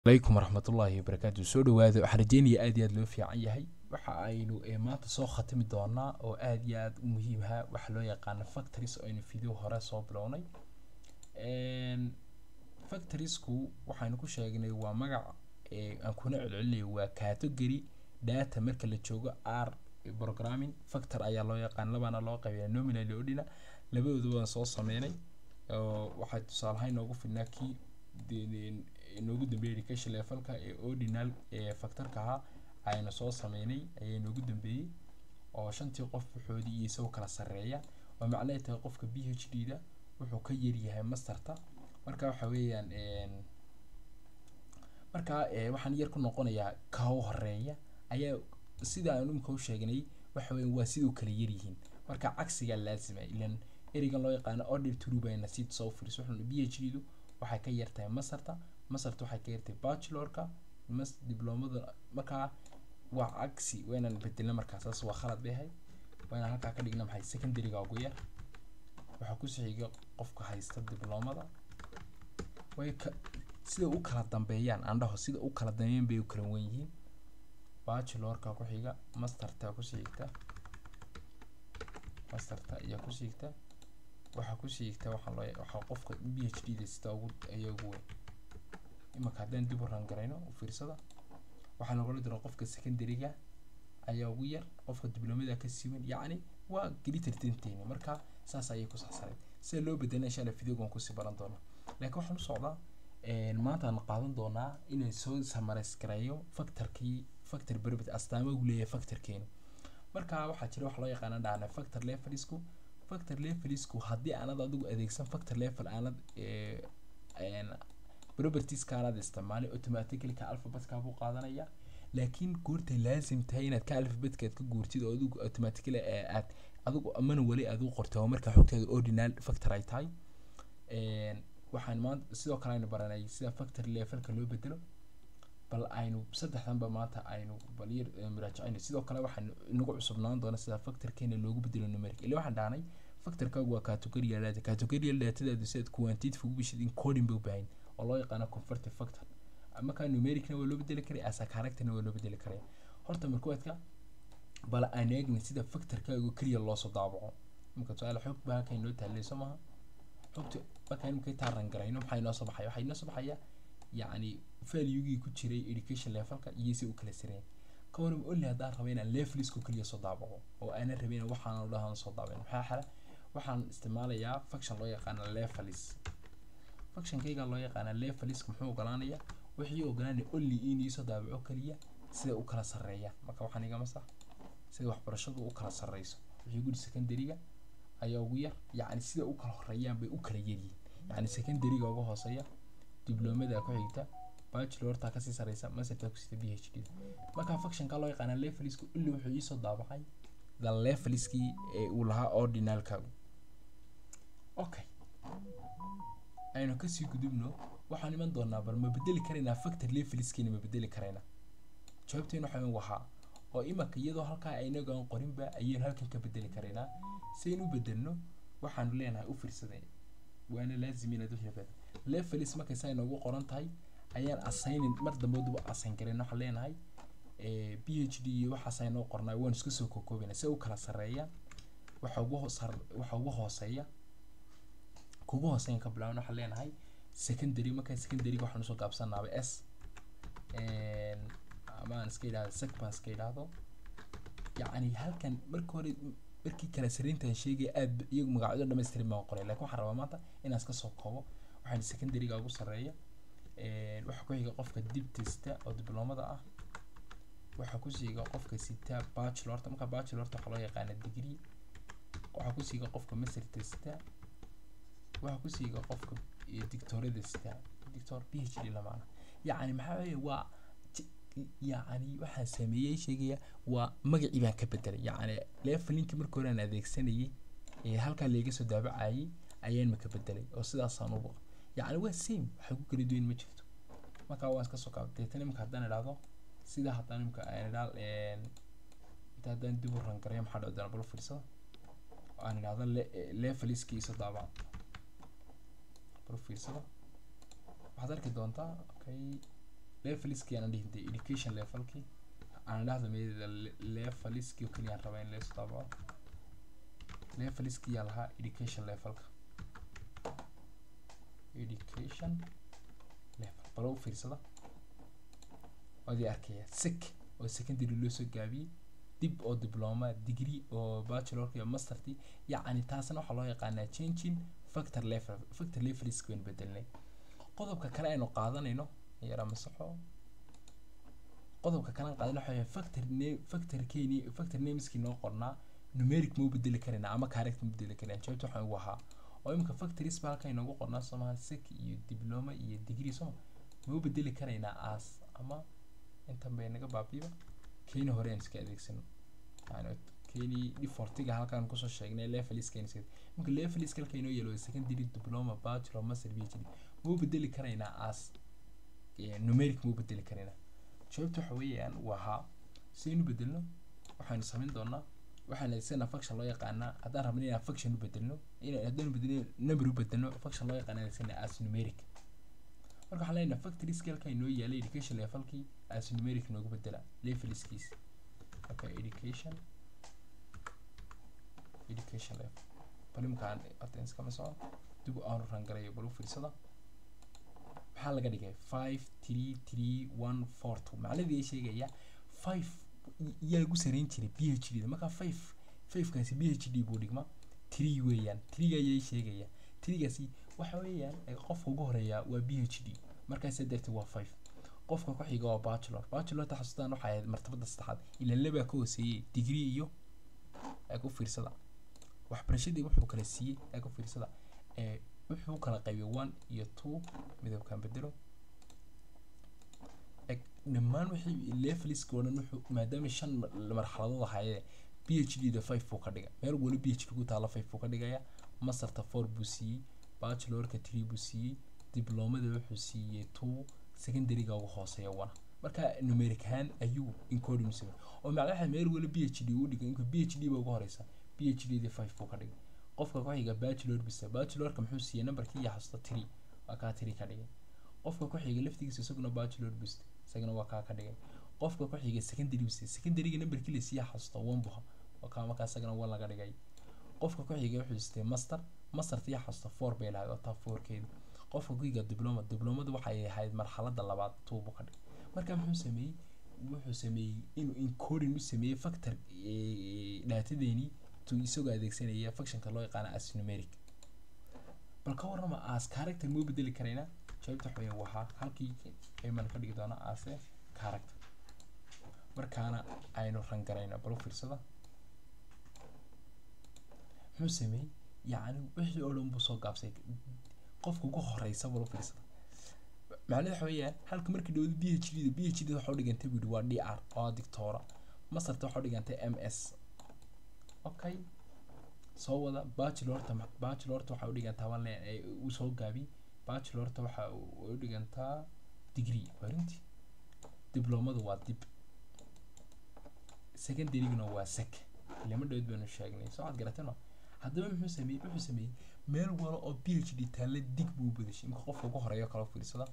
alaykum waraxmatullaahi wabarakaatu soo dhawaada waxaan rajeynaya aad iyo aad loo fiican yahay waxa aynu eh, maanta soo khatimi doonaa oo aad iyo aad u muhiim ah waxa loo yaqaano factories oo aynu video hore soo bilownay Een, factoriesku waxaynu ku sheegnay waa magac eh, aan kuna celcelinayo waa category data marka la joogo r programming factor ayaa loo yaqaan labana loo qaybiya nominal iyo ordinal labadooda waan soo sameynay oo waxaa tusaale ahaan inoogu filnaa kii de- de- inoogu dambeeyay education levelka ee ordinal ee factorka ahaa aynu soo sameynay ayaa inoogu dambeeyey oo shantii qof waxoodii iyo isagoo kala sarreeya oo macnaheed tahay qofka b h d da wuxuu ka yaryahay masterta marka waxa weeyaan een, marka eh, waxaan yar ku noqonayaa ka u horeeya ayaa sida aan imika u sheegnay waxa weeye waa siduu kala yaryihiin marka cagsigaa laazima ilan ereygan loo yaqaano order true bayna si soo fiiriso wuxuuna b h d du waxay ka yartahay masarta masarta waxay ka yartahay bachelorka mas diblomada markaa waa cagsi waynaan bedelna markaa saas waa khalad bay ahayd waynaan halkaa ka dhigna maxay secondaryga ugu yar waxaa ku xiga qofka haysta diblomada way ka sida u kala dambeeyaan aan dhaho sida u kala dambeeyaan bay u kala wen yihiin bachelorka ku xiga masterta ku xigta masterta ayaa ku xigta waxaa ku xigta waxaa loo waxaa qofka b h d da sida ugu ayaa ugu weyn imaka haddaan dib u rangarayno u fiirsada waxaa lagula diro qofka secondaryga ayaa ugu yar qofka diblomada ka siiwan yacni waa gelitartanteeni marka saas ayay ku saxsaneyd sida loo bedelna insha alla videogan kusii baran doona laakiin waxaan u socdaa een, maanta aan qaadan doonaa inay soo samarais gareeyo factorkii factor berbet astaama uu leeyahay factorkeenu marka waxaa jira wax loo yaqaana dhahna factor levelisku factor levelisku haddii aanad adigu adeegsan factor level aanad ee, een, propertieska aanad isticmaalin automatically ka alphabetka buu qaadanaya laakiin goortay laazim tahay inaad ka alphabetkaad ka guurtid oo adigu automatically ee aad adigu amana weli aad u qortay oo markaa xogteeda ordinal factor ay tahay Een, waxaan maanta sidoo kale aynu baranay sida factor levelka loo bedelo bal aynu saddexdanba maanta aynu bal yar eh, muraajacayno sidoo kale waxaan inagu cusubnaan doona sida factorkeena loogu bedelo numeric ilaa waxaan dhahnay factorkaagu waa categorial data categorial datadaadu sidaad quantitative ugu bishid encoding bay u baahan oo loo yaqaano convertive factor markaa numericna waa loo bedeli karaya asa characterna waa loo bedeli karaya horta markuwaadka bal aan eegna sida factorkaagu keliya loosoo daabaco imika su-aal xog baa halkan inoo taaleyso maaha xogta markaan imika taaran garayno maxaa inoo soo baxaya waxaa inoo soo baxaya yacni valuegii ku jiray education levelka iyo si u kala sareen ka waran only haddaan rabo inaan levelisku keliya soo daabaco oo aanan rabin waxaan dhahan soo daabin maxaa xala waxaan isticmaalayaa function loo yaqaano levelis functionkayga loo yaqaana leveliska muxuu ogolaanaya wixii ogolaanaya only in iisoo daabaco keliya sida u kala sarreeya marka waxaan igama sax sida waxbarashadu u kala sarreyso wixii gudi secondaryga ayaa ugu yar yacni sida u kala horeeyaan bay u kala yaryihiin yacni secondaryga uga hooseeya diblomada ku xigta bachelorta kasii sarreysa masterta kusita b h d marka functionka loo yaqaana leveliska illi wuxuu iisoo daabacay the leveliskii ee uu lahaa ordinalkaagu okay aynu kasii gudubno waxaan iman doonaa bal ma bedeli karaynaa factor leveliskeena ma bedeli karaynaa jawaabteenu waxaa in wahaa oo imaka iyadoo halkaa aynaga aan qorinba ayaynu halkan ka bedeli karaynaa saynu u bedelno waxaanu leenahay u fiirsaday waana laazim inaad wixii bedel levelis markay saa inoogu qoran tahay ayaan assignin mar dambe duba assign garayn waxaan leenahay eh, b h d iyo waxaas aynoo qornaa waan isku soo kookoobayna si u kala sarreeya waxa ugu hoos waxa ugu hooseeya kugu hooseyn ka bilaaban waxaan leenahay secondary markaa secondaryga waxaan usoo gaabsanaaba s Een, ama aan iska idhahdo sec baan iska idhahdo yacni halkan marka hore markii kala sariintan sheegaya aad ba- iyagu magacyo dhammaystirin baan qoray laakiin waxaan rabaa maanta inaan iska soo koobo waxaan secondaryga ugu sarreeya Een, waxaa ku xiga qofka dib testa oo diblomada ah waxaa ku xiga qofka sita bachelorta marka bachelorta waxaa loo yaqaana degree waxaa ku xiga qofka master testa waxaa ku xiga qofka eh, dictorada sita dictor b h d lamaana yacni maxaa weeye waa ti- yacni waxaan sameeyey sheegaya waa magacii baan ka bedelay yacni levelinki marka hore aan adeegsanayay ee halkaa layga soo daabacayay ayaan maka bedelay oo sidaasaan u yacni waa same waxay ku kala duwan ma jirto marka waan iska soo kaabtay tan imika haddaan idhaahdo sida haddaan imika aan idhaa inta haddaan dib u rangarayo maxaa dhici doona bal u fiirsada oo aan idhaahdo le- leveliskii iso daabaca bal u fiirsada waxaad arki doontaa okay leveliskii aan dhihin dee education levelkii aan dhahdo meeda leveliskii oo keliya aan rabaa in la isu daabaco leveliskii yaa lahaa education levelka education level balo u fiirsada waadii arkaya sec oo secondary loo soo gaabiyey dib oo diploma degree oo bachelorka iyo masterti yacni taasna waxaa loo yaqaanaa changing factor level factor levelisk baynu bedelnay qodobka kale aynu qaadanayno yara masaxo qodobka kale aan qaadanay waxa factor name factor keeni factor nameskii noo qornaa numeric ma u bedeli karaynaa ama character ma bedeli karaynaa jawaabta waxaan ugu ahaa oo imika factories baa halkan inoogu qornaa soomaha sec iyo diploma iyo degree sooma ma u bedeli karaynaa as ama intan bay naga baabiiba keeni hore aan iska adeegsano yani keeni defaultiga halkaan kusoo sheegnay leveliska iska marka leveliska halka inoo yeelo secondary diploma bachelor master phd ma u bedeli karaynaa as numeric ma u bedeli karaynaa jawaabta waxa weeyaan waa haa sidaynu bedelno waxaanu samayn doonaa waxaan adeegsanaa function loo yaqaanaa haddaan rabno inaan function u bedelno inaan haddaanu bedelno number u bedelno function loo yaqaana adeegsanaa as numeric marka waxaan leenahay factory scaleka inoo yaalay education levelkii as numeric noogu bedela leveliskiis okay education education level bal imkaan hadda iskama socon dib aanu rangarayo bal u fiirsada maxaa laga dhigay five three three one four two macnadii ay sheegaya five yaa lagu sarayn jiray b h d da markaa five fivekaasi b h d buu dhigma three weeyaan threega ayay sheegaya threegaasi waxa weeyaan qofka ugu horeeya waa b h d markaasa darteed waa five qofka ku xiga waa bachelor bachelor ta xasuustaan waxay ahayd martabada saddexaad ilaa labaa ka hooseeyey degree iyo ee ku fiirsada waxbarashadii wuxuu kala siiyey ee ku fiirsada ee wuxuu kala qaybiyay one iyo two midabkan bedelo dhammaan wixii leveliska oo dhan wuxuu maadaama shan marxaladood ahaayee b h d da five buu ka dhigay meel wali b h d ku taala five buu ka dhigaya masterta four buu siiyey bachelorka three buu siiyey diplomada wuxuu siiyey two secondaryga ugu hooseeya one marka numeric ahaan ayuu encoding samey oo macnaha meel wali b h d uu dhigay inka b h d ba ugu horeysa b h d da five buu ka dhigay qofka ku xiga bachelor bisa bachelorka muxuu siiyey numberkii iyo xasuusta three waa kaa three ka dhigay qofka ku xiga laftigiisa isaguna bachelor bista isagana waa kaa ka dhigay qofka ku xiga secondary bista secondaryga numberkii la siiyey xasuusta one buha waa kaa markaa isagana one laga dhigay qofka ku xiga wuxuu sitay master mastertii xasuusta four bay lahayd oo taa fourkeedi qofka ku xiga diploma diplomadu waxay ahayd marxaladda labaad two buu ka dhigay marka muxuu sameeyey wuxuu sameeyey inuu encoding u sameeyey factor dhaatadeenii isagoo adeegsanaya functionka loo yaqaano as numeric bal ka warrama as character ma u bedeli karaynaa jawaabta waxa weeye wahaa halkii ayman ka dhigi doona ase character markaana aynu rangarayna bal u fiirsada muxuu sameeyey yacni wixii oo dhan buu soo gaabsay qofka ugu horeysa bal u fiirsada macnaheed waxa weeyaan halka markii dhawada b h d da b h d da waxa u dhigantay buu yihi waa d r oo dictora masarta waxa u dhigantay m s okay soo wada bachelorta bachelorta waxaa u dhigantaa wale uu soo gaabi bachelorta waxa u dhigantaa degree warinti diplomadu waa dib secondaryguna waa sec lama dhawed baynu sheegnay soo cad garatano haddaba muxuu sameeyey wuxuu sameeyey meel wala oo b h d taalla dig buu u badashay imka qofka ugu horeeyo kale fiirsada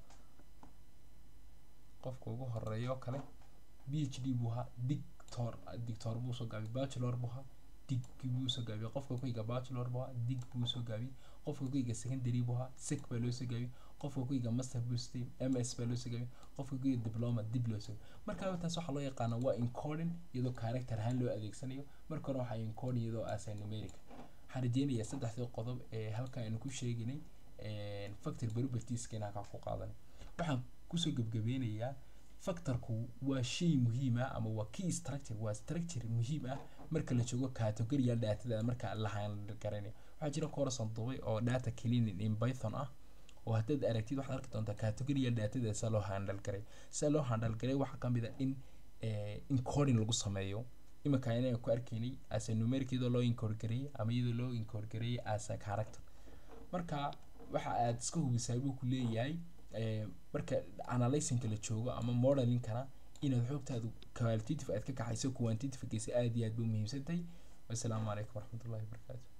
qofka ugu horeeyo kale b h d buu ahaa dictor dictor buu soo gaabay bachelor buu ahaa dig buu soo gaabiyey qofka ku xiga bachelor buu ahaa dig buu soo gaabiyey qofka ku xiga secondary buu ahaa sec baa loo soo gaabiyey qofka ku xiga master buu sitay m s baa loo soo gaabiyey qofka ku xiga diploma dib loo soo marka taas waxaa loo yaqaana waa encoding iyadoo character ahaan loo adeegsanayo marka hore waxaa encoding iyadoo asa numeric waxaan rajeynayaa saddexdii qodob ee halkan aynu ku sheeginay factor propertieska inaan ka ku qaadanay waxaan kusoo gebgabeynayaa factorku waa shay muhiim ah ama waa key structure waa structure muhiim ah marka la joogo categorial datada marka la handgaranayo waxaa jira course duubay oo data cleaning in python ah oo haddaad aragtid waxaad arki doontaa categorial datada sida loo handle garay sida loo handle garay waxaa kamid ah in encoding lagu sameeyo iminka inaan ku arkaynay as a numeric iyadoo loo encode gareeyay ama iyadoo loo encode gareeyay as a character marka waxa aad iska hubisaa buu ku leeyahay marka analyzingka la joogo ama modelingkana inaad xoogtaadu qualitative aad ka kaxayso quantitative geysa aad iyo aad bay muhiimsantahay wasalaamu calaykum waraxmatullahi wabarakaatu